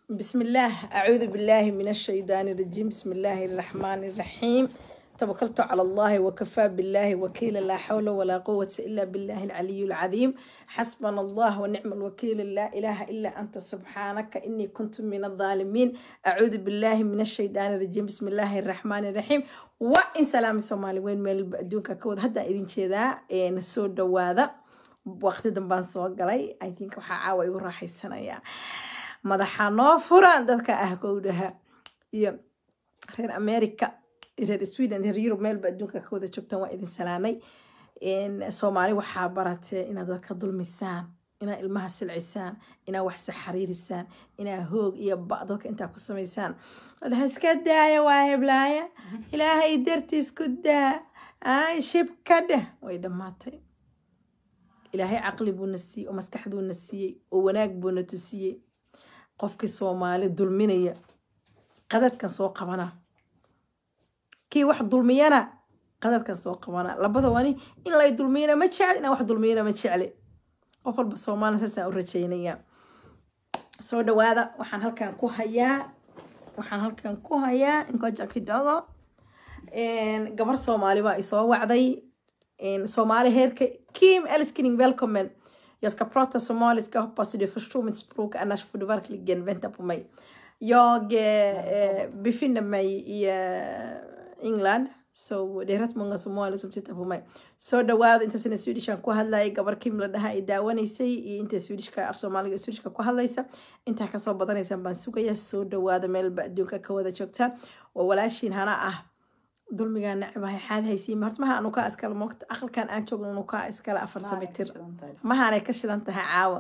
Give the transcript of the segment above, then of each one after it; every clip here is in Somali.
بسم الله أعوذ بالله من الشيطان الرجيم بسم الله الرحمن الرحيم توكلت على الله وكفى بالله وكيلا لا حول ولا قوة إلا بالله العلي العظيم حسبنا الله ونعم الوكيل لا إله إلا أنت سبحانك إني كنت من الظالمين أعوذ بالله من الشيطان الرجيم بسم الله الرحمن الرحيم وإن سلام الصومالي وين ميل دونك كود هدا إذن شذا نسود دواذا وقت دنبان سوى قلي I think waxaa caawa igu raaxaysanayaa madaxa noo furan dadka ah gowdhaha iyo reer america reer sweden reer yurub meelba adduunka ka wada joogtaan waa idin salaanay soomaali waxaa baratee inaad dadka dulmisaan inaad ilmaha silcisaan inaad wax saxariirisaan inaad hoog iyo ba dadka intaa ku samaysaan ladhaha iska daaya waa heblaaya ilaahay dartiis ku daa ay shib ka dheh way dhammaatay ilaahay caqli buuna siiyey oo maskaxduuna siiyey oo wanaag buuna tusiyey qofkii soomaali dulminaya qadadkan soo qabana kii wax dulmiyana qadadkan soo qabana labada wani in lay dulmiyana ma jecli inaan wax dulmiyana ma jecli qof walba soomaali saasaan u rajaynaya soo dhawaada waxaan halkan ku hayaa waxaan halkan ku hayaa inkoja kidogo gabar soomaali baa isoo wacday soomaali heerka kim älskling välkommen Jag ska prata somaliska, hoppas du förstår mitt språk, annars får du verkligen vänta på mig. Jag eh, befinner mig i eh, England, så det är rätt många somalier som tittar på mig. Så dhawaad inta sina swedishan ku hadlayay gabar kim la dhaha ay daawanaysay iyo inta swedishka af soomaaliga swedishka ku hadlaysa intaa kasoo badanaysaan baan sugaya soo dhawaada meelba adduunka ka wada joogtaan waa walaashiin hana ah dulmigaa nacibahay xaad haysiima horta maha anukaa iskale moogta aqalkan aan joogno anukaa iskale afarta mitir mahaanay ka shidan tahay caawa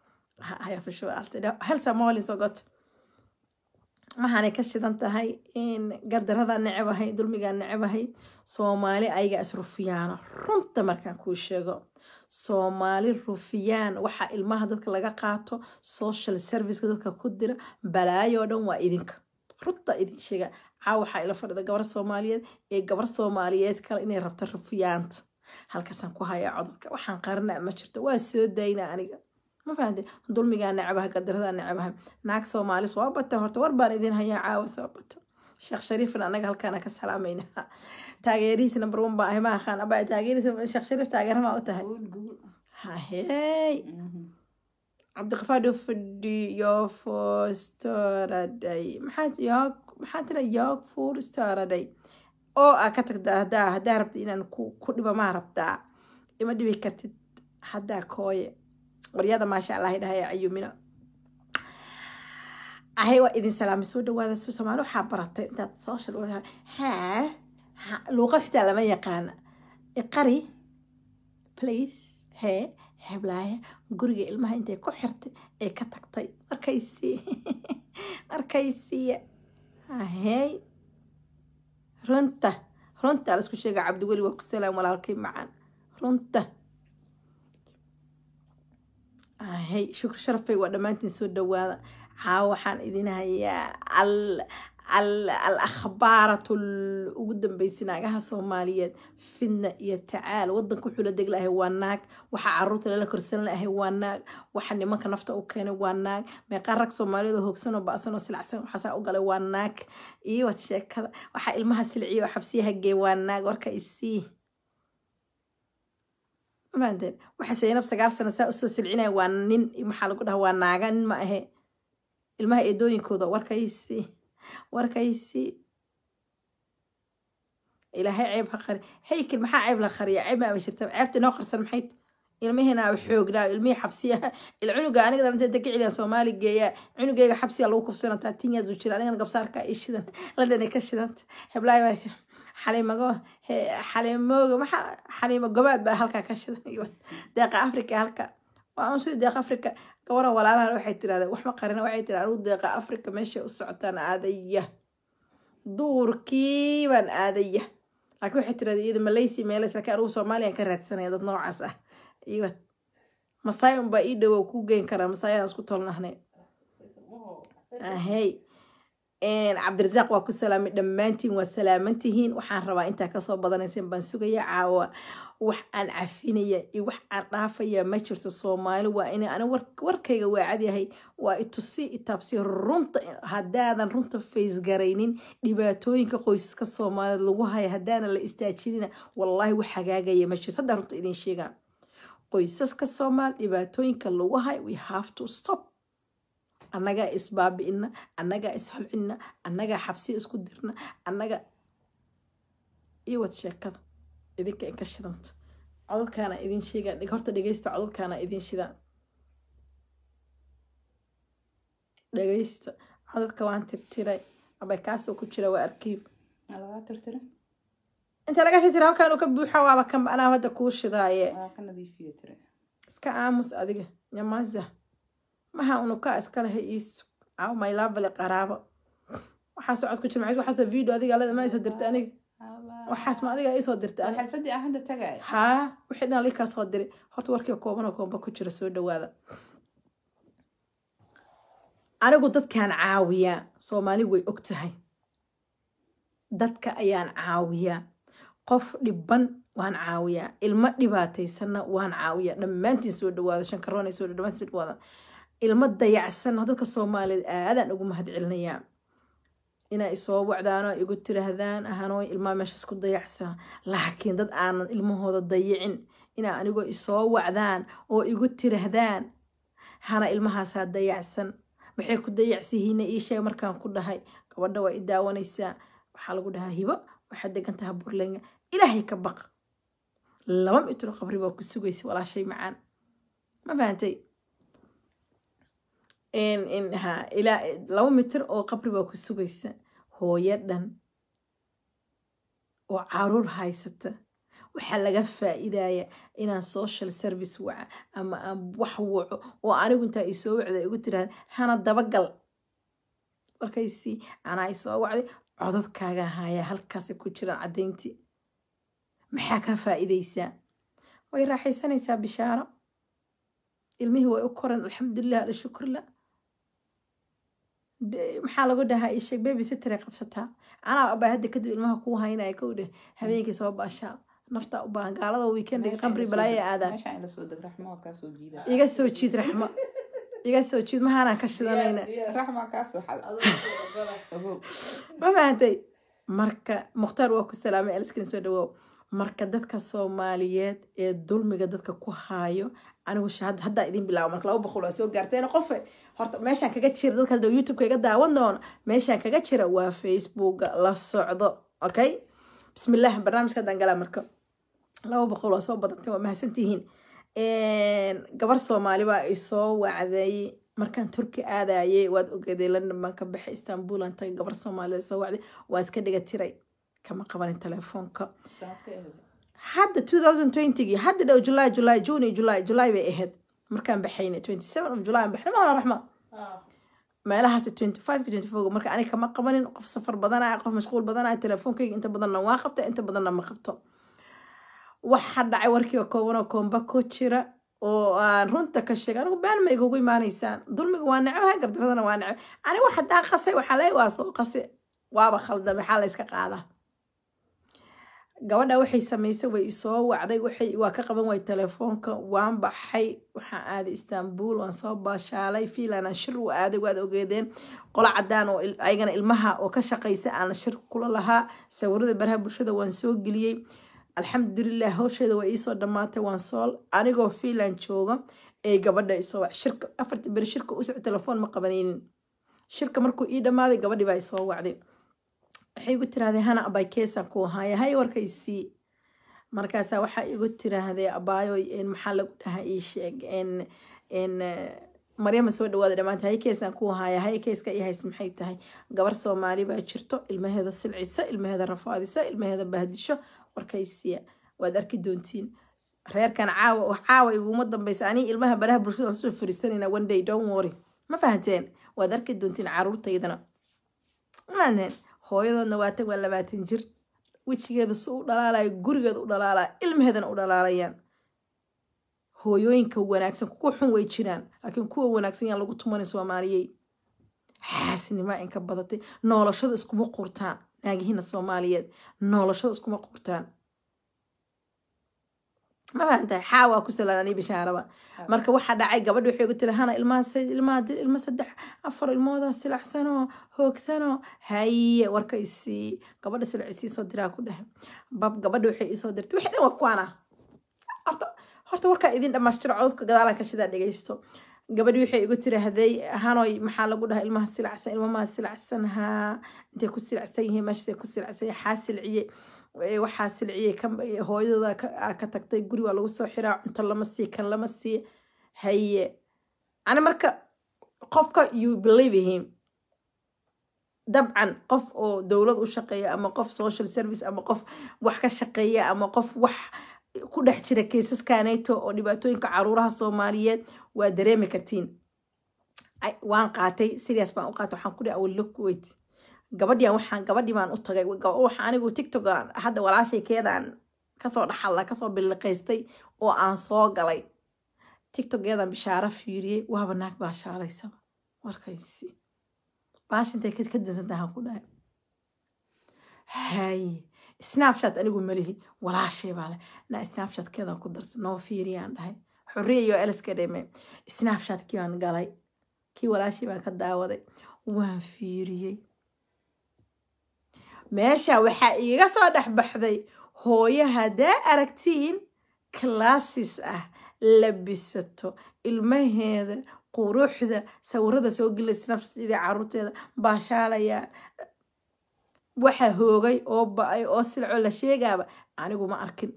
helsa moolin soo got mahaanay ka shidan tahay in gardarada necebahay dulmigaa necebahay soomaali ayaga is rufiyaana runta markaan kuu sheego soomaali rufiyaan waxaa ilmaha dadka laga qaato social serviceka dadka ku dira balaayo dhan waa idinka runta idin sheega caawa waxaa ila fadhida gabar soomaaliyeed ee gabar soomaaliyeed kale inay rabto rufiyaanta halkaasaan ku hayaa codadka waxaan qarina ma jirto waa soo dayna aniga ma fahamte dulmigaa nacabaha gardarada nacabaha naag soomaali soo bata horta war baan idin hayaa caawa soo bato sheekh shariifna anaga halkaana ka salaamayna taageerihiis number one baa ahay ma aqaan aba taageerihiis sheekh shariif taageerama u tahay hahey cabdiqafaar doo fadhiyo fostooraday maxaa yoog maxaa tira yoog furstooraday oo aa ka tagtaa hadaa haddaa rabta inaan ku dhibo maa rabtaa ima dhibi kartid haddaa kooye waryada maasha allah dhahay cayumina ahay waa idin salaamay soo dhawaada soo soomaali waxaa baratay intaad social haa luuqad xitaa lama yaqaana iqari place hee heblaaya guriga ilmaha intay ku xirtay ee ka tagtay markaysi markaysiya ahey runta runta laisku sheega cabdiweli waa ku salaam walaalkay macaan runta ahey shukr sharafay waa dhammaantiin soo dhawaada caawa waxaan idin hayaa al al akhbaaratu ugu dambeysay naagaha soomaaliyeed fidna iyo tacaal wadanka wuxuu la deg lahay waa naag waxa caruurta lala korsan lahay waa naag waxa nimanka nafta u keenay waa naag meeqaa rag soomaaliyeed hoogsanoo ba-sanoo silacsan waxaasaa u galay waa naag iyo wad sheekada waxa ilmaha silciya oo xabsiyaha gee waa naag warka isii mafahanteen waxa saynab sagaal sano saa usoo silcinaya waa nin maxaa lagu dhaha waa naaga nin ma ahe ilmaha eedooyinkooda warka isii warkaysi ilaahay ceeb ha qari haykil maxaa ceeb la qariya ceeb maaba jirta ceebta inoo qarsan maxay ilmihiina xoognaa ilmihii xabsiya il cunuga aniga dhalantay daka celiyan soomaali geeya cunugeyga xabsiya lagu kufsanataa tinyaas u jira anigana gabsaarka ay shidan ladhana ka shidanta heblaay xaliimago xaliimooga maxaa xaliimo gobaad baa halkaa ka shidan deeqa africa halka waa un sida deeqa africa gabaran walaalahan waxay tirahdeen waxma qarina waxay tirahdeen anugu deeqa africa meeshay u socotaan aadaya duurkii baan aadaya laakiin waxay tirahdeen iyada malaysia meelays laakiin anugu soomaaliyan ka raadsanaya dad noocaas ah iyo masaay unbaa ii dhowow ku geyn karaa masaayadaan isku tolnahnay ahey cabdirasaaq waa ku salaamay dhammaantiin waa salaamantihiin waxaan rabaa intaa kasoo badanayseen baan sugaya caawa wax aan cafinaya iyo wax aan dhaafaya ma jirto soomaali waa ina ani warkayga waa cadyahay waa itusi itaabsi runta haddaadan runta faysgaraynin dhibaatooyinka qoysaska soomaaliyed lagu haya haddaana la istaajinina wallaahi wax hagaagaya ma jirto haddaa runta idin sheegaa qoysaska soomaali dhibaatooyinka lagu hayo we have to stop annagaa isbaabi'ina annagaa isholcina annagaa xabsiya isku dirna annaga iyo wad sheekada idinka inka shidanta codadkaana idin sheega horta dhegeysta codadkaana idin shidaan dhegeysta codadka waan tirtiray abay kaasoo ku jira waa arkiib lagaa tirtira inta laga tirtira halkaan uu ka buuxa waaba kan anaa hadda kuu shidaaye waa ka nadiifiyo tire iska aamus adiga nyamaza maha unukaa iskaleha iisu aw maylaabale qaraabo waxaas cod ku jira maxay waxaas video adiga alada ma isoo dirta aniga waxaas ma adiga isoo dirta aniga xalfadii aan hadda tagay haa wixii dhan likaa soo diray horta warkii kooban oo koomba ku jira soo dhawaada anigu dadkaan caawiyaa soomaali way og tahay dadka ayaan caawiyaa qof dhiban waan caawiyaa ilmo dhibaataysanna waan caawiyaa dhammaantiin soo dhawaada shankaroona soo dhammaantiin soo dhawaada ilmo dayacsanna dadka soomaaliyeed aadaan ugu mahad celinayaa inay isoo wacdaanoo igu tiraahdaan ahanoo ilmaa meeshaas ku dayacsan laakiin dad aanan ilmahooda dayicin inaa anigoo isoo wacdaan oo igu tiraahdaan hana ilmahaasaa dayacsan maxay ku dayacsihiina ii sheeg markaan ku dhahay gabadha waa i daawanaysaa waxaa lagu dhahaa hibo waxaad degan tahay burlenga ilaahay ka baq laba mitro qabri baa ku sugaysa walaashay macaan ma fahantay laba mitir oo qabri baa ku sugaysa hooyo dhan oo caruur haysata waxaa laga faa'iidaya inaan social service waca ama aan wax waco oo anigu intaa isoo wacda igu tiraahda hana dabagal markaysi anaa isoo wacday codadkaaga haya halkaasay ku jiraan caddayntii maxaa ka faa'iidaysaa way raaxaysanaysaa bishaaro ilmihii way u koran alxamdulilah alshukurlah maxaa lagu dhahaa isheeg baby sitray qabsataa anaa abaa hadda kadib ilmaha kuu haynaya kow dheh habeenkii soo baashaa nafta u baahan gaalada weekendiga qamri balaaya aadaan meeshaan ila soo deg raxmo waa kaa soo jiida iga soo jiid raxmo iga soo jiid mahaanaan ka shidanayna raxmo kaa soo xad ogow ma fahantay marka mukhtaar waa ku salaamay aliskin soo dhawoow marka dadka soomaaliyeed ee dulmiga dadka ku haayo anigu shahad haddaa idin bilaabo marka laba boqol waa soo gaarteen qofe horta meeshaan kaga jira dadka hadhow youtubeka iga daawan doono meeshaan kaga jira waa facebooka la socdo okay bismillah barnaamijka haddaan galaa marka laba boqol waa soo badantay waa mahadsantihiin gabar soomaali baa isoo wacday markaan turki aadayay waad ogeeday london baan ka baxay istanbul aan tagay gabar soomaalida soo wacday waan iska dhiga tiray kama qabanin telefoonka sanadka ehed hadda 2020gii hadda dhow july july june july july bay ahayd markaan baxaynay 27 of july aan baxnay maala raxma meelahaas 25 ka 24 marka aniga kama qabanin qof safar badanaya qof mashquul badanaya telefoonkayga inta badanna waa qabta inta badanna ma qabto waxa dhacay warkii oo kooban oo koomba ku jira oo aan runta ka sheegay anigu been ma igugu imaanaysaan dulmiga waa necbaha gardaradana waa necba anigu hadaa qasay waxaa leey waa soo qase waaba khaldan maxaa la iska qaadaa gabadha waxay samaysay way isoo wacday waxay waa ka qaban waay telefoonka waan baxay waxaan aaday istanbul waan soo baashaalay fiilanaan shir u aaday waad ogeedeen qolo cadaan oo ayagana ilmaha oo ka shaqaysa aan shir kula lahaa sawirada baraha bulshada waan soo geliyey alxamdulilah hawsheeda waa iisoo dhammaatay waan sool anigoo fiinland jooga ee gabadha isoo wac shirka afarta beri shirka u soco telefoon ma qabanaynin shirka markuu ii dhammaaday gabadhii baa isoo wacday waxay igu tiraahday hana abay keesaan ku haya hay warkaysii markaasaa waxaa igu tiraahday abaayo maxaa lagu dhahaa ii sheeg maryama soo dhawaada dhammaanta hay keesaan ku haya hay keeska ii hays maxay tahay gabar soomaali baa jirto ilmaheeda silcisa ilmaheeda rafaadisa ilmaheeda bahdisho warkaysiya waad arki doontiin reerkan caawa caawa iguma dambaysa anii ilmaha baraha bulshada lasoo fariisanayna one day don't worry ma fahanteen waad arki doontiin caruurtaydana maanen hooyadoodna waa tag waa labaatan jir wejigeeda su u dhalaalayo gurigeeda u dhalaalaya ilmaheedana u dhalaalayaan hooyooyinka wanaagsan kuwa xun way jiraan laakiin kuwa wanaagsan yaan lagu tumanin soomaaliyey xaasnimaa inka badatay noolashada iskuma qurtaan naagihiina soomaaliyeed noolashada iskuma qurtaan ma fahantahay xaa waa ku salaanani bishaaraba marka waxaa dhacay gabadhi waxay ugu tiri hana ilmaha se- ilmaha di- ilma saddex afar ilmoodaa silacsanoo hoogsanoo haye warka isii gabadha silic isii soo diraa ku dhahay bab gabadha waxay isoo dirtay wixii dhan waa kuwaana horta horta warkaa idin dhamaystiro cododka gadaalan ka shidaa dhegeysto gabadhi waxay igu tiri haday hanoy maxaa lagu dhahaa ilmaha silacsan ilmamaha silacsan haa intay ku silacsan yihiin meeshaay ku silacsan yihiin xaa silciye ee, waxaa silciyey kan ee, hooyadooda ka aa ka tagtay guri waa lagu soo xiraa cunto lama sii kan lama sii haye ani marka qofka you believe him dabcan qof oo dowlad u shaqeeya ama qof social service ama qof wax ka shaqeeya ama qof wax ku dhex jira kaysaskaneeto oo dhibaatooyinka caruuraha soomaaliyeed waa dareemi kartiin Ay, waan qaatay sidaas baan u qaatay waxaan ku dhihi awal look wait gabadhian waxaan gabadhii baan u tagay Gab- waxa anigu tiktok aan hadda walaashay keedaan kasoo dhaxalla kasoo biliqaystay oo aan soo galay tiktokeedan bishaaro fiiriyey waaba naag baa shaalaysaba warkaysi baashintay ka ka dansantahan ku dhahay hay snapchat anigu malihi walaashay baa leh na snapchatkeedan ku darsa noo fiiriyaan dhahay xorriya iyo eliska dhime snapchatkii baan galay kii walaashay baan ka daawaday waan fiiriyey meesha waxaa iiga soo dhex baxday hooyo haddaa aragtiin classes ah labisato ilmaheeda quruxda sawirada soo gelay snapchatida caruurteeda baashaalayaan waxa hoogay oo ba-ay oo silco la sheegaaba anigu ma arkin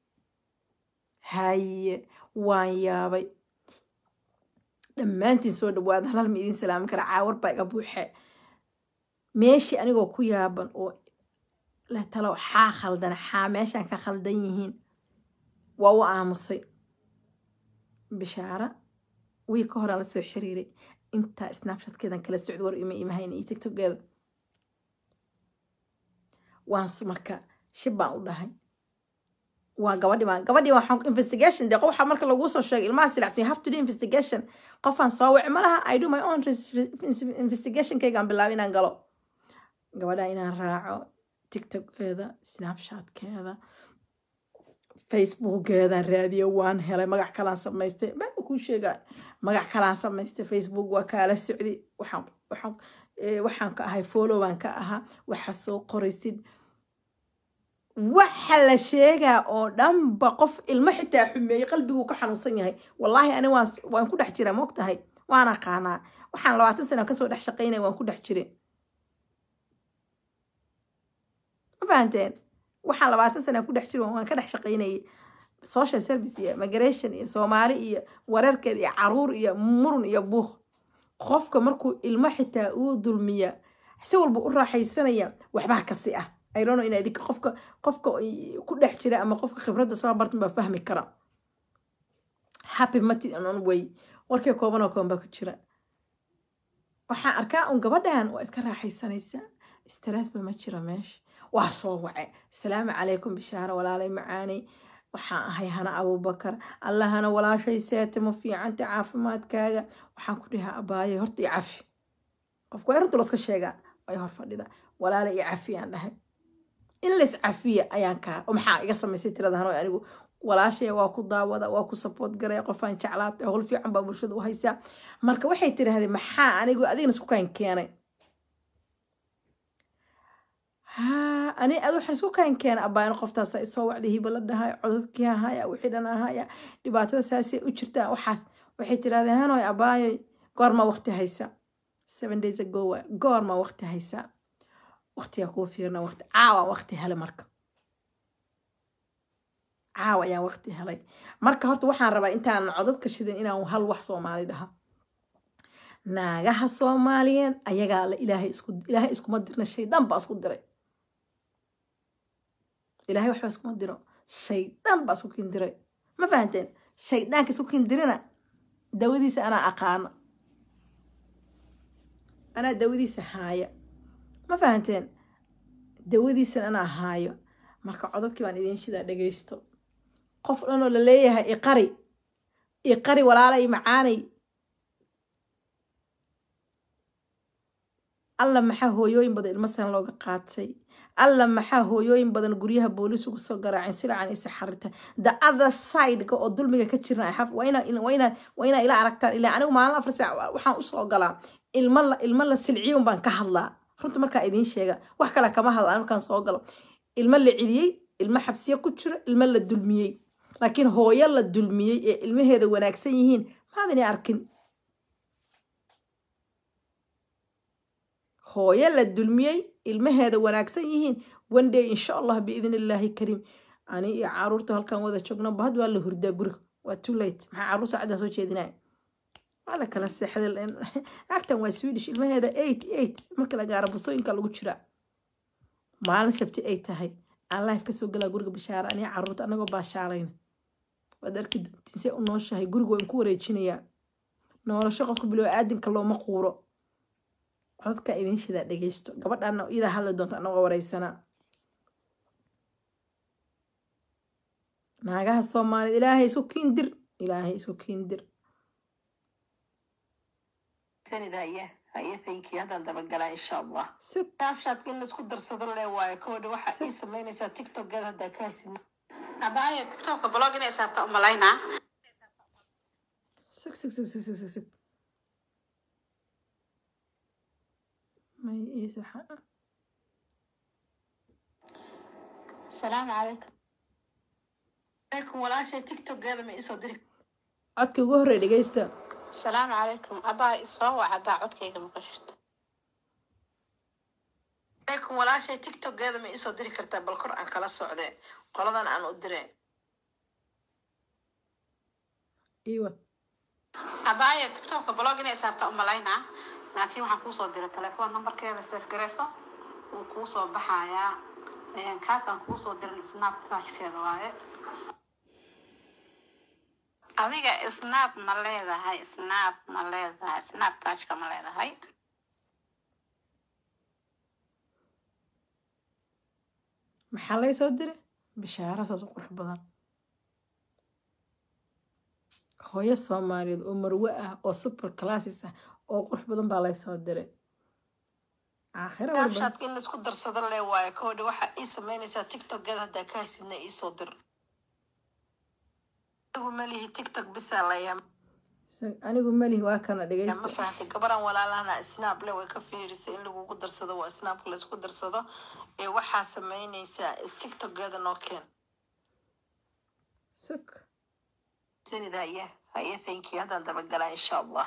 haye waan yaabay dhammaantiin soo dhawaada halal ma idiin salaami kara caawar baa iga buuxe meeshii anigoo ku yaaban oo leh talow xaa khaldan xaa meeshaan ka khaldan yihiin waa u aamusay bishaara wii ka horaan la soo xiriiray intaa snapchatkeedan kala socda war ima imahayn iyo tiktokeeda waan s- marka shib baan u dhahay waa gabadhi baan gabadhi waxaan investigation dee waxa marka laguu soo sheegay ilmaha silacsan you have to do investigation qofaan soo wici ma laha i do my own res- res- investigation kaygaan bilaabay inaan galo gabadha inaan raaco tiktokeeda snapchatkeeda facebookeedaan raadiyo waan helay magac kalaan samaystay baa kuu sheegaa magac kalaan samaystay facebook waa kaala socday waxaan waxaan eh, waxaan ka ahay follow baan ka ahaa waxa soo qoraysid waxa la sheegaa oo dhanba qof ilmo xitaa xumeeyey qalbiguu ka xanuunsan yahay wallaahi ani waan s- waan ku dhex jiraa moog tahay waan aqaanaa waxaan labaatan sana kasoo dhex shaqaynaya waan ku dhex jire ma fahanteen waxaan labaatan sana ku dhex jiro waan ka dhex shaqaynayay social service iyo migration iyo soomaali iyo wareerkeed iyo caruur iyo murun iyo buuq qofka markuu ilmo xitaa uu dulmiya si walba u raaxaysanaya waxbaa kasi ah I don't know in idinka qofka qofka i- ku dhex jira ama qofka khibradda soo bartan baa fahmi kara happy mati on way warkii kooban oo kooban baa ku jira waxaan arkaa un gabadhan waa iska raaxaysanaysaa stress ba ma jira meesha waa soo wace asalaamu calaykum bishaaro walaalay macaanay waxaan ahay hana abubakar allahana walaashay seete ma fiicanta caafimaadkaaga waxaan ku dhihaa abaaye horta i cafi qofku waa runta laska sheegaa way hor fadhida walaala i cafi aan dhahay in lays cafiya ayaan kaa oo maxaa iga samaysay tirada hano anigu walaashay waa ku daawada waa ku support garaya qofaan jeclaatay howl fiican baa bulshada u haysaa marka waxay tirahdeen maxaa anigu adigna isku kaan keenay haa ani ad waxaan isku kaan keenay abbaana qoftaasa isoo wacday hiba la dhahay codadkii ahaya wixii dhan ahaya dhibaatada saasay u jirtaa waxaas waxay tirahdeen hanoy abbaayoy goorma waqti haysa seven days ago waa goorma waqti haysaa waqtigaa kuu fiirna waqti caawa waqti hele marka caawa ayaan waqti helay marka horta waxaan rabaa intaan codadka shidin inaan hal wax soomaali dhaha naagaha soomaaliyeed ayagaa la ilaahay isku ilaahay iskuma dirna shaydaan baa isku diray ilaahay waxba iskuma diro shaydaan baa isku kindiray ma fahanteen shaydaanka isku kindirina dawadiisa anaa aqaana anaa dawadiisa haaya ma fahanteen dawadiisan anaa haayo marka codadkii baan idiin shidaa dhagaysto qof dhanoo la leeyahay iqari iqari walaalay macaanay alla maxaa hooyooyin badan ilmo san looga qaatay alla maxaa hooyooyin badan guryaha booliis ugu soo garaaceen silacan isa xarita the other side-ka oo dulmiga ka jirna I have- waa inaa waa inaa waa inaa ila aragtaan ilaa anigu maalin afar saac waxaan usoo galaa ilmo la ilmo la silciyun baan ka hadlaa runta markaa idiin sheega wax kale kama hadlaan markaan soo galo ilmo la celiyey ilmo xabsiyo ku jiro ilmo la dulmiyey laakiin hooyo la dulmiyey ee ilmaheeda wanaagsan yihiin maadani arkin hooyo la dulmiyey ilmaheeda wanaagsan yihiin one day insha allah biidn illaahi kariim ani iyo caruurta halkan wada joogno bahad waa la hurdaa guriga waa too late maxaa caruur saacaddan soo jeedinaya waa la kala seexday agtan waa swedish ilmaheeda eight eight marka la gaaro bustooyinka lagu jiraa maalin sabti ay tahay aan life kasoo galaa guriga bashaara aniga caruurta anagoo baashaalayna waad arki doontiin see u nooshahay guriga waan ku wareejinayaa nolosho qofka bilow aadinka looma quuro codadka idin shidaa dhegeysto gabadhaana iyadaa hadli doonta anagoo wareysanaa naagaha soomaaliyed ilaahay isku kiindir ilaahay isku kiindir sanid haye haye thank you haddaan dabagalaa insha allah si snapchat in laisku darsado le waayo koodha waxaa Si- ii samaynaysaa tiktokeeda haddaa ka hasin abaayo tiktokka blog inay saarta umalaynaa sig sig sig sig sig sig sig may iisaxa salaamu calaykum calaykum walaashay tiktokeeda ma iisoo diri codka ugu horreey dhegeysta asalaamu calaykum abaa isoo wac haddaa codkayga maqashito calaykum walaashay tiktokeeda ma iisoo diri kartaa bal kor aan kala socde qoladan aan u dire iwa abaayo tiktokka blog inay saarta umalaynaa laakiin waxaan kuusoo diray telefoon nambarkeeda seef garayso wuu kuusoo baxayaa Een, kaasaan kuusoo dirin snapchatkeeda waaye adiga snap ma leedahay snap ma leedahay snapchatka ma leedahay maxaa lay soo diray bishaara saas u qurux badan hooyo soomaaliyeed oo marwe ah oo super classes ah oo qurux badan baa lay soo diray aakhira warba snapchat in laisku darsado le waayo koodha waxaa ii samaynaysaa tiktokeeda haddaa ka hasidna iisoo dir anigu malihi tiktok bisaa layaa Sa- anigu malihi waa kana ma dhegeysta fahamtay gabaran walaalahana snap le way ka fiirisay in lagugu darsado waa snapka laisku darsado ee waxaa samaynaysaa tiktokeeda noo keen sug sanid haye haye thank you haddaan dabagalaa insha allah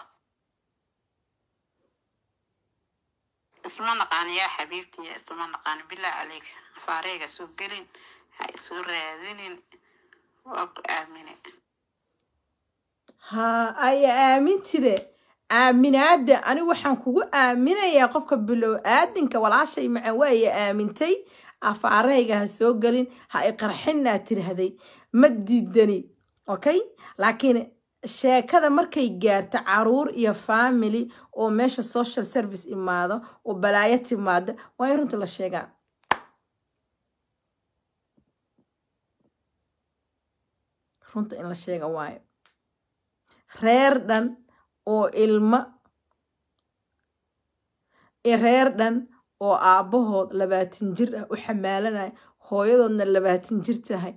isma naqaan yaa xabiibtiya isma naqaan bilaa caleyk afaareyga soo gelin ha isu raadinin waa ku aamine haa aya aamintide aaminaada anigu waxaan kugu aaminayaa qofka bilow aadinka walaashay maca waaya aamintay afaarahayga ha soo gelin ha i qarxinaa tirahday ma diidani okay laakiin sheekada markay gaarto caruur iyo family oo meesha social service imaado oo balaayo timaada waa in runta la sheegaa runta in la sheega waayo reer dhan oo ilmo iyo reer dhan oo aabbahood labaatan jir ah u xamaalanaya hooyadoodna labaatan jir tahay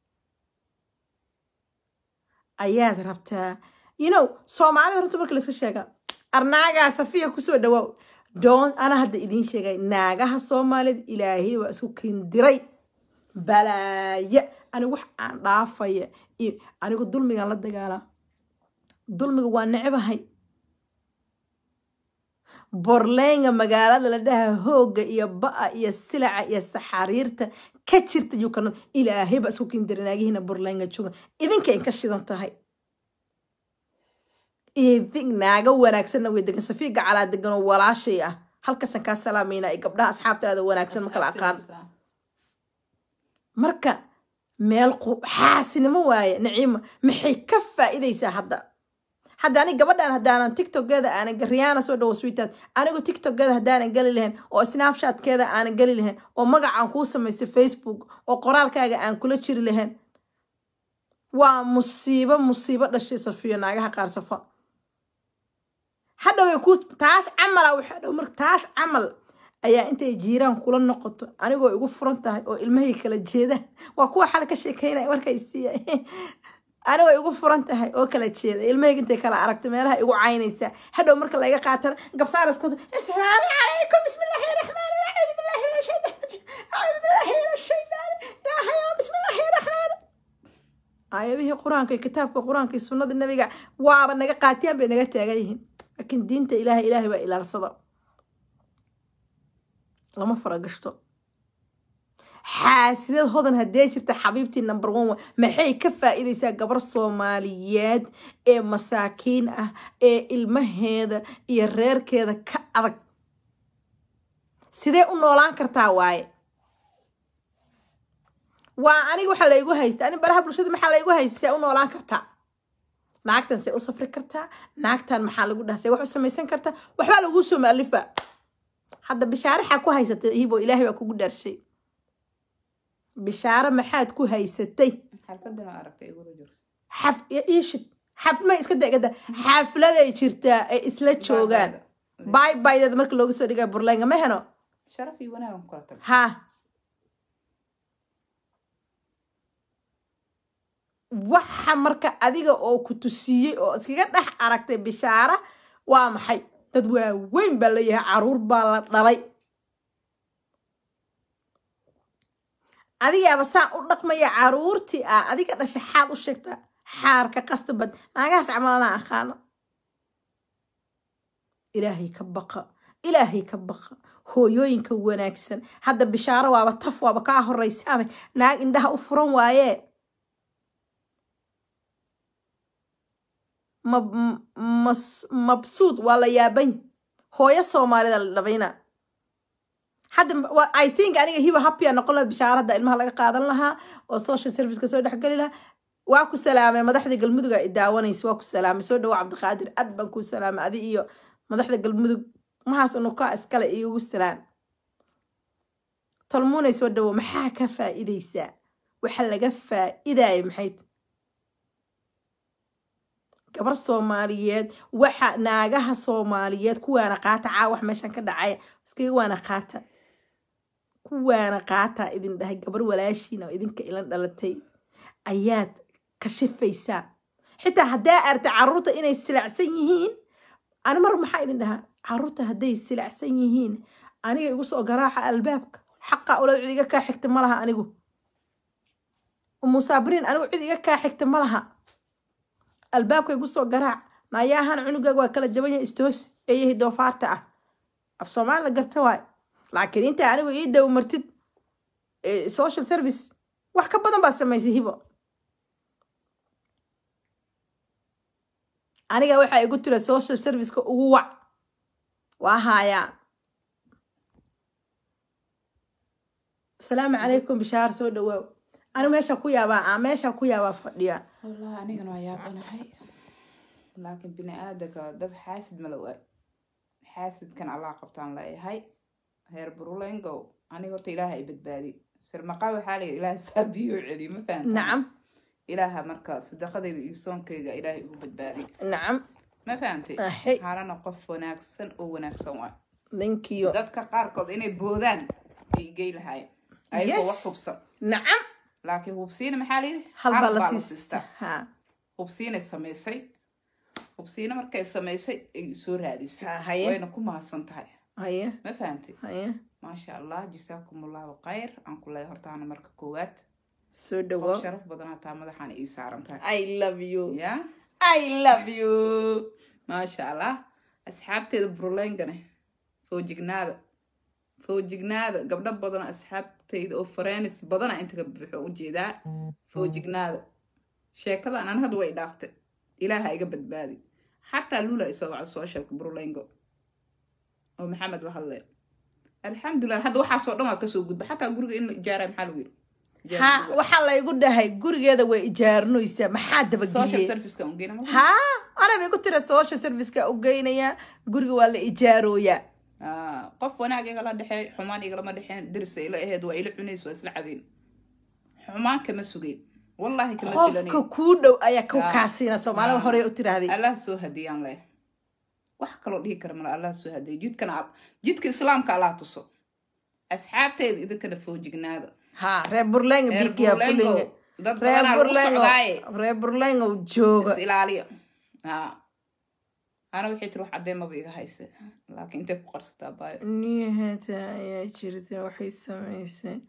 ayaad rabtaa you know soomaalida horta marka layska sheegaa arnaagaa safiya kusoo dhawaaw doon ana hadda idiin sheegay naagaha soomaalida ilaahay waa isku kindiray balaaya anigu wax aan dhaafaya iyo anigu dulmigaan la dagaalaa dulmiga waa necbahay borleenga magaalada la dhaha hooga iyo ba'a iyo silaca iyo saxariirta ka jirta yukanad ilaahay baa isku kindiranaagihiina borleenga jooga idinka inka shidan tahay idin naaga wanaagsanna way degan safiya gacalaa degan oo walaashay ah halkasan kaa salaamayna ay gabdhaha asxaabtaada wanaagsan ma kala aqaan marka meel qu- xaasinimo waaye naciima maxay ka faa'iidaysaa hadda hadda ani gabadhan haddaanan tiktokeeda aanan riyaana soo dhawo sweetheart anigu tiktokeeda haddaanan geli lahayn oo snapchatkeeda aanan geli lahayn oo magacaan kuu samaystay facebook oo qoraalkaaga aan kula jiri lahayn waa musiibo musiibo dhashay safiyo naagaha qaar safa hadhoway ku taas camala waxaa dhow marka taas camal ayaa intay jiiraan kula noqoto anigoo igu furan tahay oo ilmahay kala jeedaan waa kuwa xal ka sheekeynaya markay siiya anigoo igu furan tahay oo kala jeeda ilmahayga intay kala aragta meelaha igu caynaysa hadhow marka laga qaatana gabsaar isku asalaamu calaykum bismillahi raxmaan acuudu billahi min ashaytaan acuudu billahi min ashaytaan ilaahayo bismillahi raxmaan aayadihii qur-aanka iyo kitaabka qur-aanka iyo sunnada nabiga waaba naga qaatiyaan bay naga taagan yihiin laakiin diinta ilaahay ilaahay baa ilaalsada lama faragashto xaasidad hodan haddee jirta xabiibtii number one wa maxay ka faa'iidaysaa gabar soomaaliyeed ee masaakiin ah ee ilmaheeda iyo reerkeeda ka adag sidee u noolaan kartaa waaye waa aniga waxaa laygu haysta ani baraha bulshada maxaa laygu haysta see u noolaan kartaa naagtan see u safri kartaa naagtan maxaa lagu dhaha see wax u samaysan kartaa waxbaa laguu soo maalifa hadda bishaaraxaa ku haysatay hibo ilaahay baa kugu dhaarshay bishaaro maxaad ku haysatay xalfadana aragtay igula jirto xaf iishid xafma iska degada xafladay jirtaa ay isla joogaan bay baydeeda marka looga soo dhigaa burlaynga ma heno sharaf iyo wanaagan ku kala tag ha waxa marka adiga oo ku tusiyey oo iskaga dhex aragtay bishaara waa maxay dad waaweyn baa leeyahay caruur baa la dhalay adigaaba saan u dhaqmaya caruurtii ah adiga dhashay xaad u sheegtaa xaarka qastabad naagahaas camalana aqaano ilaahay ka baqa ilaahay ka baqa hooyooyinka wanaagsan hadda bishaaro waaba taf waaba kaa horeysaaba naag indhaha u furan waaye mab- mas- mabsuud waa la yaabay hooyo soomaalida la dhabayna hadda wa- i think aniga hiba happya noqon laha bishaaro hadda ilmaha laga qaadan lahaa oo social serviceka soo dhexgeli lahaa waa ku salaamay madaxda galmudug ay daawanaysa waa ku salaamay soo dhawo cabdiqaadir aad baan kuu salaamay adi iyo madaxda galmudug mahaas unukaa iskale iigu salaan tolmuunay soo dhawo maxaa ka faa'iidaysaa waxa laga faa'iidaya maxay tahay gabar soomaaliyeed waxa naagaha soomaaliyeed kuwaana qaata caawax meeshan ka dhacaya iskaga waana qaata kuwaana qaataa idin dhahay gabar walaashiina oo idinka ilan dhalatay ayaad kashifaysaa xitaa haddaa arta caruurta inay silacsan yihiin ani mar maxaa idin dhahaa caruurta hadday silacsan yihiin aniga igu soo garaaca albaabka xaqa ulad cid iga kaa xigta ma laha anigu umusaabiriin anigu cid iga kaa xigta ma laha albaabka igu soo garaac nayaahan cunugaaga waa kala jaban yahay istoos eeyahay doofaarta ah af soomaali la garta waay laakiin inta anigu ii daw martid eh, social service wax ka badan baad samaysay hibo aniga waxaa igu tira social serviceka ugu wac waa haayaa asalaamu calaykum bishaar soo dhawaaw anigu meeshaa ku yaabaa aa meeshaa ku yaabaa fadhiya wallahi anigana waa yaabanahay laakiin bini aadanka dad xaasid ma la waay xaasidkan allah qabtaan leeyahay heer burulengow aniga horta ilaaha i badbaadi sirmaqa waxaa layidhi ilaaha saabiyo celiyo ma fahantaa nacam ilaaha marka sadaqadeyda iyo soonkeyga ilaahay igu badbaadi nacam ma fahantay ahey halana qof wanaagsan oo wanaagsan waay thank you dadka qaarkood inay boodaan ay gey lahaayeen ayagoo Yes. wax hubsan nacam laakiin hubsiina maxaa layidhi hal baa la siistaa siista ha hubsiinay samaysay hubsiina markay samaysay ay soo raadisay Ha, haye. wayna ku mahadsan tahay haye ma fahantay haye maasha allah jasaakum allahu khayr aan ku leeyahay hortaana marka koowaad soo qof dhawo sharaf badan hataa madaxaana ii saaran tahay i love you ya i love you maasha allah asxaabteeda buruleyngane foojignaada foojignaada gabdho badan asxaabteyda oo fareenis badana inta ka buuxo ujeedaa foojignaada sheekadan an hadda way dhaaftay ilaaha iga badbaadi xataa lula isoo wacdo socialka burulengo oo maxamed la hadleen alxamdulilah hadda waxaasoo dhan waa kasoo gudba xataa guriga in la ijaaraya maxaa lagu yiri ha waxaa laygu dhahay gurigeeda way ijaarinaysaa maxaa social dabageliyey serviceka ungeyna ma ha anaba igu tira social serviceka u geynayaa guriga waa la ijaarooyaa Ah, qof wanaag igala dhexeey xumaan igalama dhexeen dirisa ila aheed waa ila cunays waa isla cabeen xumaan kama sugeyn wallahi kama qofka filanin kuu dhow ayaa ku Ah. kaasiina soomaalida Ah. hore u tiraahday allah soo hadiyaan leh wax kaloo dhihi kara mala allah soo hadeeyo jidkana al- jidka islaamka allah tuso asxaabteeda idinkana foojignaada ha reer burlenga reer bikiya fulinga burlengo dad reer badanaa lagu burlengo socdaaye reer burlengo jooga is ilaaliya ha ana waxay tiri wax caddeemaba iga hayse laakiin intay ku qarsataa baayo niyahata ayaa jirta waxay samaysay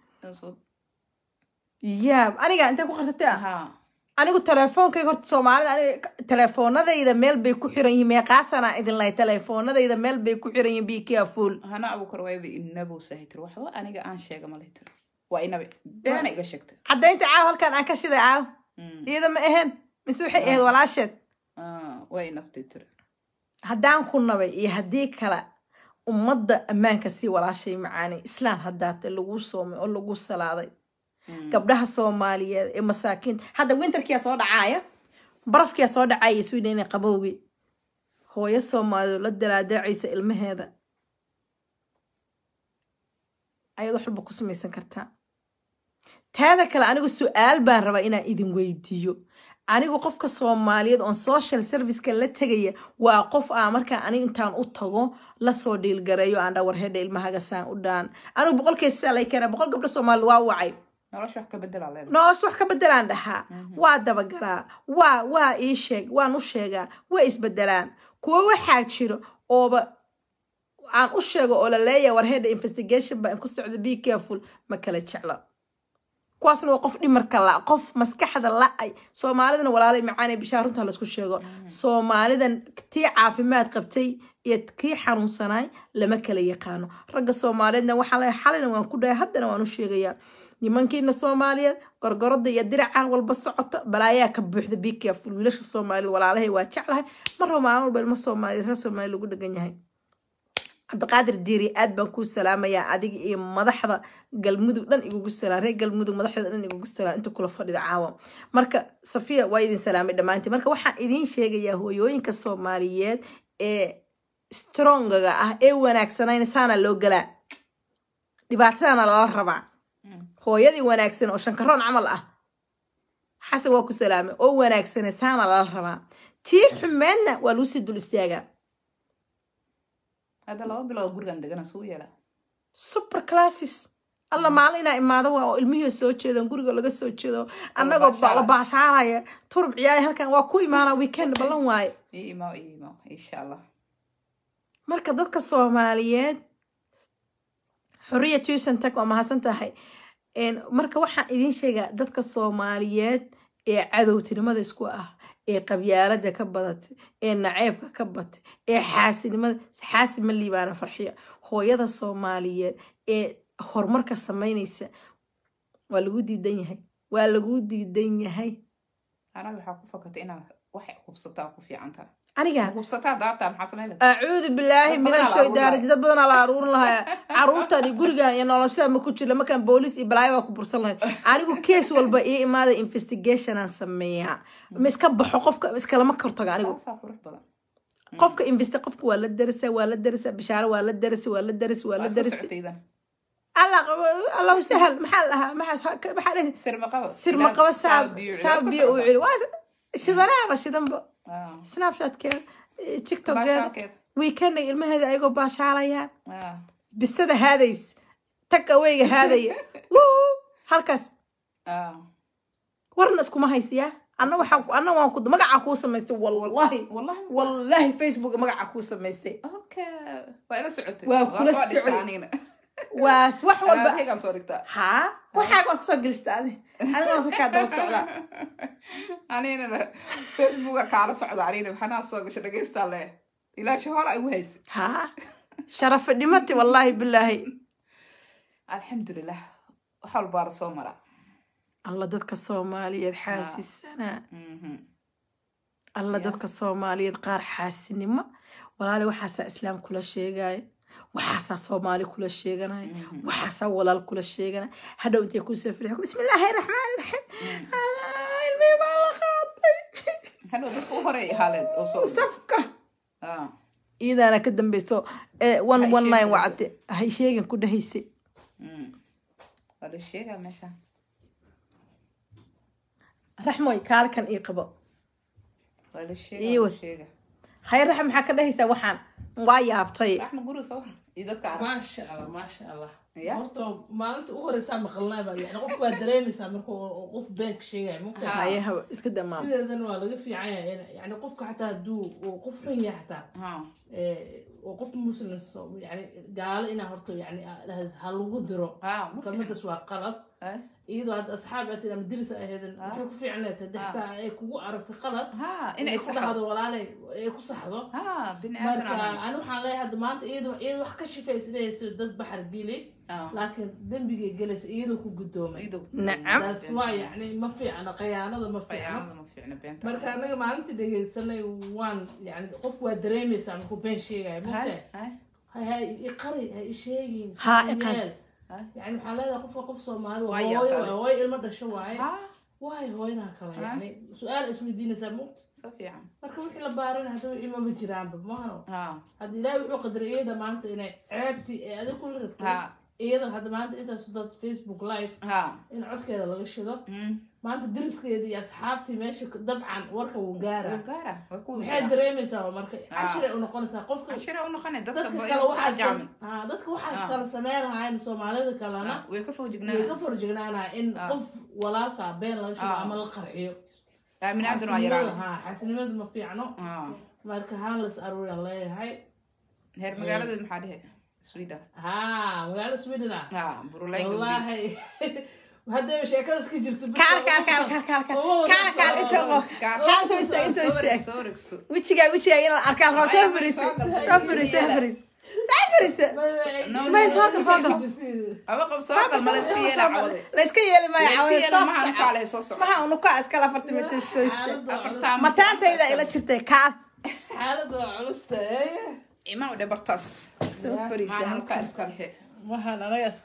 yaab aniga intay ku qarsatay ah ha anigu teleefoonkayga horta soomaalida aniga telefoonadayda meel bay ku xiran yihiin meeqaasana idin lahay telefoonadayda meel bay ku xiran yihiin bikiya fuul hana abuukar waayba inabuu sahay tiri waxba aniga aan sheega malay tiri waa inabe beena iga sheegtay caddaynta caaw halkan aan ka shiday caaw Mm. iyada ma ahayn mise waxay ahayd walaasheed Ah, waa inabtay tiri haddaan ku nabay iyo haddii kale ummadda ammaanka sii walaashay macaani islaan haddaate lagu soomay oo lagu salaaday Mm. gabdhaha soomaaliyeed ee masaakiinta hadda winterkiyaa soo dhacaaya barafkiyaa soo dhacaya sweden ee qabowgii hooyo soomaaliyeed la dalaadaacaysa ilmaheeda ayaad wax walba ku samaysan kartaa taada kale anigu su-aal baan rabaa inaan idin weydiiyo anigu qofka soomaaliyeed oon social serviceka la tegaya waa qof aan markaa aniga intaan u tago lasoo dhiilgareeyo aan dha warhedha ilmahaga saan u dhaan anigu boqolkeed sidaa lay keena boqol gabdho soomaaliyeed waa wacay nolosha wax ka bedelaa leedahay nolosha wax ka bedelaan dhahaa waa dabagalaa waa waa ii sheeg waan u sheegaa waa isbedelaan kuwo waxaa jiro ooba aan u sheego oo la leeyahay warheadha investigation baa ku socda be careful ma kala jecla kuwaasna waa qof dhimarka la qof maskaxda la-ay soomaalidana walaalay macaanay bishaa runta laysku sheego soomaalidan tii caafimaad qabtay iyo kii xanuunsanaay lama kala yaqaano ragga soomaaliyeedna waxaa leeyahay xalina waan ku dhahay haddana waan u sheegayaa nimankiina soomaaliyeed gorgorada iyo diracan walba socota balaayaa ka buuxda be careful wiilasha soomaaliyeed walaalahay waa jeclahay mar raba maalin walba ilmo soomaaliyeed reer soomaaliya lagu dhagan yahay cabdiqaadir diiri aad baan kuu salaamayaa adiga iyo madaxda galmudug dhan igugu salaam reer galmudug madaxda dhan igugu salaam inta kula fadhida caawa marka safiya waa idin salaamay dhammaantiin marka waxaan idiin sheegayaa hooyooyinka soomaaliyeed ee strongaga ah ee wanaagsanayna saana loo galaa dhibaatadana lala rabaa hooyadii wanaagsan oo shankaroon camal ah xasan waa ku salaamay oo wanaagsane saana lala rabaa tii xumeedna waa lagu sii dul istaagaa hadda laba bilood gurigan degana suu yeelaa super classes alla maalin inaa imaado waa oo ilmihii soo jeedan guriga laga soo jeedo annagoo ba- la baashaaraya turub ciyaari halkan waa ku imaana weekend ballan waaye ii imaw ii imaw insha allah marka dadka soomaaliyeed xuriya tuusan tag waa mahadsan tahay Een, marka waxaan idiin sheegaa dadka soomaaliyeed ee cadowtinimada isku ah ee qabyaalada ka badatay ee naceebka ka batay ee xaasinimada xaasi ma liibaana farxiya hooyada soomaaliyeed ee horumarka samaynaysa waa lagu diidan yahay waa lagu diidan yahay anaga waxaa ku fakatay inaad waxay hubsataa ku fiican tahay aniga hubsataa daartaa maxaa samayn lahaa acuudu bilaahi Dad min badanaa la ashaydaani aruurin dad badanaa la aruurin lahaa caruurtani gurigan iyo noloshada ma ku jira markaan booliis iyo balaayo baa ku bursan lahayd anigu kees walba ii imaada investigationaan sameeyaa ma iska baxo qofka iskalama kortago anigu saasaa qurux badan qofka investi qofka waa la darasa waa la darasa bishaaro waa la darasi waa la darasi waa la waa soo darasi socotaydan allah allahu sahal maxaa la dhahaa maxaa maxaa dhahay sirma qaba sirma qaba saab saab biyo uu celi celi waa shidanaaba shidanba snapchatkeeda tiktokeeda baashaalkeeda weekendga ilmaheeda ayagoo baashaalayaan Ah, bisada haadays tag aweyga haadaya Wuu! halkaas ah. warna iskuma haysiyaa anna waxaa anna waan ku magacaa kuu samaystay wallahi wallahi wallahi facebook magacaa kuu samaystay okay waa ila socotay Waa Waa kula soo dhigtaa socday. anigana waa wax walba albaabkaygaan soo dhigtaa haa waxaa waad kasoo gelista adi aniga waan kaa daba socdaa anigana facebooka kaala socda anigana maxanaa soo gasha dhagaystaa le ilaashi hore ay u haysay haa sharafa dhimati wallahi bilaahi alxamdulilah wax walbaara soo mara alla dadka soomaaliyeed xaasisana Mhm. alla dadka soomaaliyeed qaar xaasinimo walaali waxaasaa islaam kula sheegaya waxaasaa soomaali kula sheeganaya waxaasaa walaal kula sheeganaya hadhow intay kusoo firiya bismillaahi raxmaani raxiim allah ilmihii baa la qaatay hadhow dadka u horey haaleed oo soo safka Ah, iidaana ka dambeyso eh, one Hay one nine sheegayso. wacate hay sheegan ku dhahaysay mm. waa la sheegaa meesha raxmoy kaalkan ii qabo waa la Ii sheegaa waa wad. la sheegaa hay raxa maxaa ka dhahaysaa waxaan waa yaabtay raxma guriga ka waran iyo dadka arag maasha allah maasha allah Ya. horta maalinta u horeysaa maqalnaaba yani qof waa dareemaysaa marka uu qof beenka sheegaya mugta haye hawa iska damaam sideedana waa laga fiican yahay in- yani qofka xataa hadduu uu qof xun yahay xataa ha ee, oo qof muslim so- yani gaalo inaa horta yani aa dhahdo ha lagu diro ha ma kelmadaas waa qalad fiican. iyadoo hadda asxaab aad tiri ama diris ahaydin waxay ku fiican leedahay hadii xataa ay kugu aragta qalad ha inay inay ku saxdo dhahdo walaalay ay ku saxdo ha bini marka aadan ani waxaan leeyahay hadda maanta iyadoo iyadoo wax ka shifaysanaysa dad baxar geli laakiin dembigay gelaysa iyadoo ku gudoomay nacam taas waa yani ma fiicna qayaanada ma fiicno qayaanada ma fiicna beenta marka anaga maalintii dhegaysanay waan yani qof waa dareemaysaa markuu been sheegaya mugtahay Hay, hay. ha ha i qari ha i sheegin Ha, si i qari. yeel. yani waxaa leedahay qofka qof soomaali waa Waa hooyo yaabtay. waay hooyo ilmo dhasho waaye ha waay hooyanaha kale Ha. yani su-aal isweydiinaysaa muqt si fiican marka wixii la baaran hadda wixii mama jiraanba mahano ha hadda ilaahay wuxuu qadaray iyada maanta inay ceebtii ee adig kula rabtay ha iyada hadda maanta intaas dad facebook live ha in codkeeda laga shido Mm. maanta dariskeeda iyo asxaabtii meesha dabcan warka wuu gaara Wuu gaara way ku maxay dareemaysaa marka Ah. cashiray u noqonaysaa qofka cashira u noqonay dadka dadka ba kale inuu waxaa iska jaamin ah, dadka waxaas Ah. kala sameyn lahayn soomaalida kalena Ha, way ka way ka fawjignaan forjignaanaya in Ah. qof walaalka been laga shido Ah. ama la qarxiyo aaminaadan waa xaasinimada yaraan ha xaasinimada ma fiicno ha marka haan las aruuriyan leeyahay heer magaaladeed maxaa dhehe sweden ha magaalada sweden ah ha burulay gabdhi wallaahi haddayba sheekadas ka jirto bis kaal waa kaal ugu kaal soo- kaal kaal ugu kaal kaal soo- isoo qof kaal soo istaag isoo istaag soo rigso wejigaa wejigaa in la arkaan rabo soo fariisa soo fariisa soo fariisa soo fariisa may soo gal soo gal aba qab soo gal mala iska yeela cawade la iska yeeli maayo iska cawada yeela soo maha soco nukaale soo soco maha unuka iskala afarta mitir soo istaag afartaan mataantayda ila jirtay kaal xaalada waa culusta imaa udhe bartaas soo fariisa maana halkaas nukaa iska lehe waxaan anagaas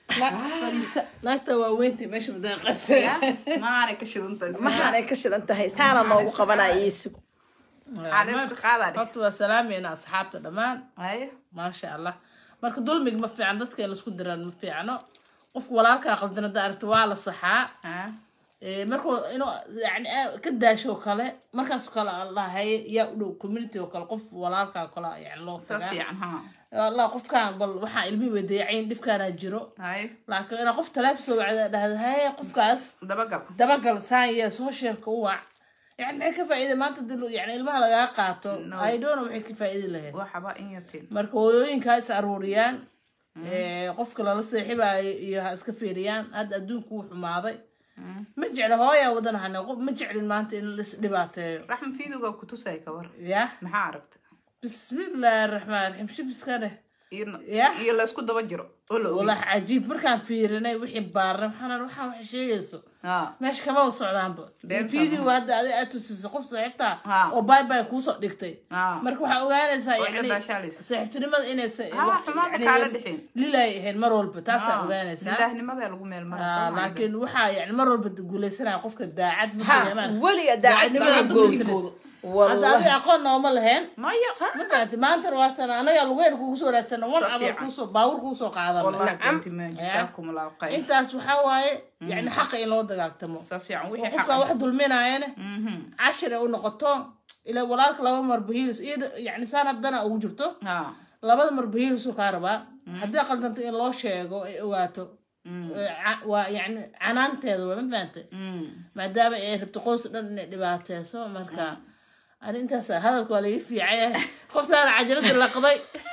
naagta waa weynta meesha madaaqasa maanay ka shidantahay maxaanay ka shidan tahay saana noogu qabanaya iisug caadayska qaadaa dheh horta waa salaamayna asxaabta dhammaan haya maasha allah marka dulmiga ma fiican dadka in laisku diraan ma fiicno qofka walaalkaa qaldan hadda aragta waa la saxaa ha Ee, markuu inuu yani aa- ka daasho oo kale markaasoo kale allahay yaa u dhow community oo kale qof walaalkaa kale yani loo sa tagaa fiican ha allah qofkaan bal waxaa ilmihii wadayacayn dhibkaanaa jiro haya laakiin inaa qof taleefon soo wacda dhahda haye qofkaas dabagal dabagal saan yee socialka u wac yani maxay ka faa'iida maanta dil yani ilmaha lagaa qaato No. i don't know waxay ka faa'iidi lahayd waxaba in yatin marka hooyooyinkaa is aruuriyaan ee, qofka lala seexibaayo iyo ha iska fiiriyaan hadda adduunku wuu xumaaday ma jecla hooyaa wadanahane qof ma jeclin maanta in lais dhibaateeyo raxma fiidoga kutusay kabar ya maxaa aragta bismillaahi raxmaan raxiim shibiska dheh iyo Ya. iyo laysku daba jiro oo la ogi walaah cajiib markaan fiirinay wixii baarnay maxaan waxaan waxay sheegayso ha meesha kama u socdaanba Been video fahmo. hadda adiga aad tusisay qof saaxiibta Ha. oo bye bye kuusoo dhigtay ha marka waxaa ogaanaysaa Waa ila yani baashaalaysa. saaxiibtinimada inaysa Ha, xumaanba kaala dhixin. lilay ahayn mar walba taasaa ogaanaysaa ilaahnimada lagu meel Ah, maraa laakiin waxaa yani mar walba guuleysanaya qofka daacad ma ha dareemaan weliga daacadnimada daacadnimada goos goos hadda adiga wallahi aqoon nooma lahayn maya ma fahanti maantana waatan anaga lugeyn kugu soo raadsana wan Si camal fiican. kuusoo baawur kuusoo qaadana wallahi Nacam. benti ma jisaakum allahu khayr intaas waxaa waaye yani xaqa in loo dagaaltamo sa fiican oo wixii qofka wax xaq dulminaayana mhm cashir ay u noqoto ila walaalka laba mar bahiilis iyada yani saan haddana ugu jirto ha labada mar bahiilisuu kaa rabaa haddii qaldanto in loo sheego ay ogaato ee, ca- waa yani canaanteeda waa ma fahantay mm maadaama ay rabto qoys dhan inay dhibaateyso marka ani intaas hadalka waa laga fiicaya qoftaana cajalada laqday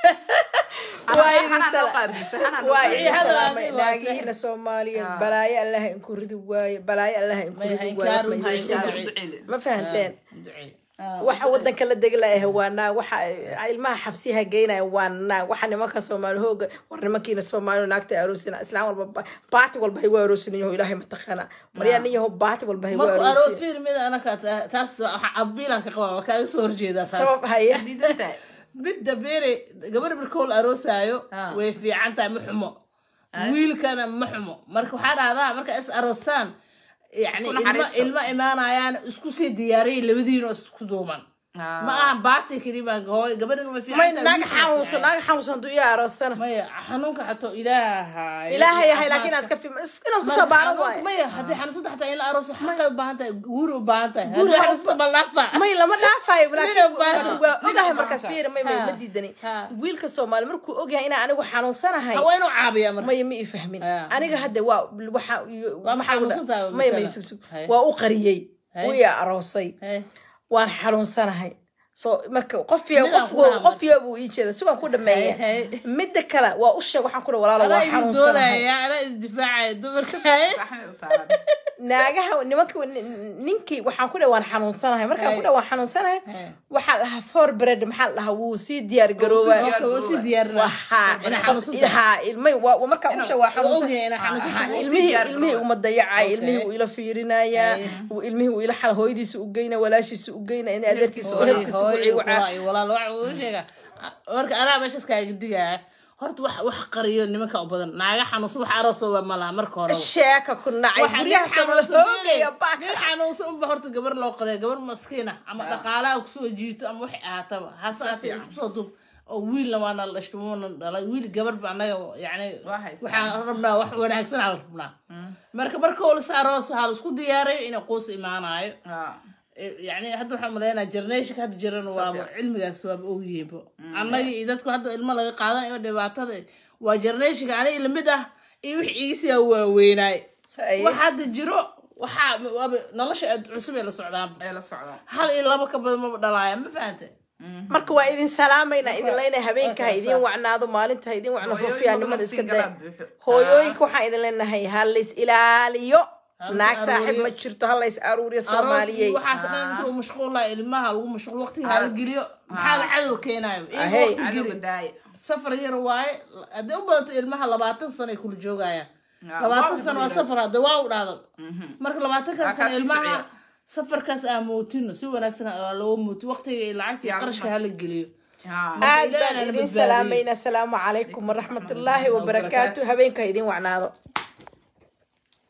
waa idin Xanaan loo sala- qaabisay, xanaan loo waa qaabisay. idin hadal salaamay adiga waa naagihiina soomaaliyeed balaayo allaha inku ridi waaye balaayo allaha inku May ridi ha waaye inkaaru, ma ha idin inkaaru. sheegin. duceyle. ma fahanteen ducee waxa wadanka la degi layahay waa naag waxa ilmaha xabsiyaha geynaya waa naag waxa nimanka soomaali hooga war nimankiina soomaali naagta aroosina islaam walba ba- baati walba hay waa aroosinayaho ilaahay mataqana maryaa nin yaho baati walba hay waa marku aroos aroosina fiir mid anaka taas waxa abiilan ka qaba waa kaaga soo horjeedaa taas sabab haya diidan tahay midda beere gabadha marka la aroosaayo Ah. way fiican tahay ma xumo wiilkana ma xumo marka waxaa dhahdaa marka is aroostaan yani Isku ilma naxariista. ilma imaanayaan isku sii diyaariyay labadiinoo isku duuman Ah. ma aha baati keliya hooy gabadhan uma fiican may tahay, naag wiilka waa xanuunsan fiican. naag xanuunsan hadduu ii aroosana maya xanuunka xato ilaaha ilaahay yahay laakiin inaad iska fi inaad isku soo baaran waayo maya haddii xanuunsada xataa in la arooso xaqay u baahan tahay guuri u baahan tahay Guuri haddii ha- xanuunsada balnaafa may lama dhaafayo Nina baahan. laakiin waa ogahay Nina markaas baahan. fiir may may Ha. ma diidani Ha. wiilka soomaali markuu ogyahay inaan anigu xanuunsanahay waa inuu caabiya marka maya ma ii fahmin Ha. aniga hadda waa waxa Waa maxaa u dha- xanuunsan tahay maya masala. may sug sug Hay. waa u qariyey Hay. wuu ii aroosay Hey. waan xanuunsanahay so marka qofiya Midaan qof ku dhaha marka. qofiya buu ii jeeda sigaan ku dhameeya Hey, midda kale waa u sheeg waxaan ku dhaha walaalo anaa waa idin xanuunsanahay doodaya anaa idin difaacaya dumarka Raxmay u taalan. naagaha nimanka ninkii waxaan ku dhaha waan xanuunsanahay markaan ku dhaha waan xanuunsanahay Hey. waxaa la dhahaa for bread maxaa la dhahaa wuu sii diyaar garoobaa Marka waa si diyaarina waxaa Inaa xanuunsan tahay. haa ilmay waa waa markaa usha waa Waa xanuunsan ogyahay inaa xanuunsan Haa, tahay. ilmihii diyaar ilmihii garooba. uma dayacay Okay. ilmihii wuu ila fiirinayaa Ay. wuu- ilmihii wuu ila xal hooyadiisa u geyna walaashiisa u geyna in adeerkiisa Hooy, ehelkiisa u hooy, ciigu walaal, walaal, waxa uu sheegaa. marka anaa meeshaas kaaga digaya horta wax wax qariyo nimanka u badan naaga xanuunsan wax aroosoo waa malaa marka hore sheeka ku nacay Waxa nin guryahaas la xanuunsan hoogaya nin- baaka nin xanuunsan unba horta gabar loo qariya gabar maskiina ama dhaqaalaha kusoo jiito ama waxay ahaataba hase ahaatee isku soo dub oo wiilna waana la dhashtay waana dhalay wiil gabar ba anaga yani Waa haystaa. waxaan rabnaa wax wanaagsan aan rabnaa marka marka hore si aroos waxaa la isku diyaarayo inay quus imaanayo Ah. yani hadda waxaan maleynaa generationka hadda jiran waaba cilmigaas waaba ogyihiinba annaga iyo dadku hadda ilmo laga qaadanayo dhibaatada waa generationka aniga lamid ah iyo wix iisiyaa waaweynaay Haye. wax hadda jiro waxaa waaba nolosha aad cusub ee la socdaanba Ee la socdaan. hal iyo laba ka badan maba dhalaaya ma fahante marka waa idin salaamaynaa idin leenahay habeenka ha idin wacnaado maalinta ha idin wacno Hooyooyinka rufiyaanimada iska nafsiga day la buuxo. hooyooyinka waxaan idin leenahay ha lays ilaaliyo Ha la naag is saaxiib aruuriyo. ma jirto ha lays aruuriyo aroos iyo soomaaliyey waxaas dhan inta uu mashquula ilmaha lagu mashquul waqtiga hala geliyo maxaa la cadow keenayo iyaga Ahey. waqti Cadowga geli daaya. safar yar waaye haddii u badato ilmaha labaatan sano ay kula joogayaan Ah, labaatan waa sano waa u safar hadda waa u dhahdo marka labaatankaas Waa sano kaasii ilmaha socya. safarkaas aa mootino si wanaagsan aa loo mooto waqtiga iyo lacagta iyo Yaa qarashka ma- hala geliyo Ah. aad Ilaahay baan na idin badbaadiyo. salaamaynaa asalaamu calaykum waraxmatullaahi wabarakaatu habeenka ha idin wacnaado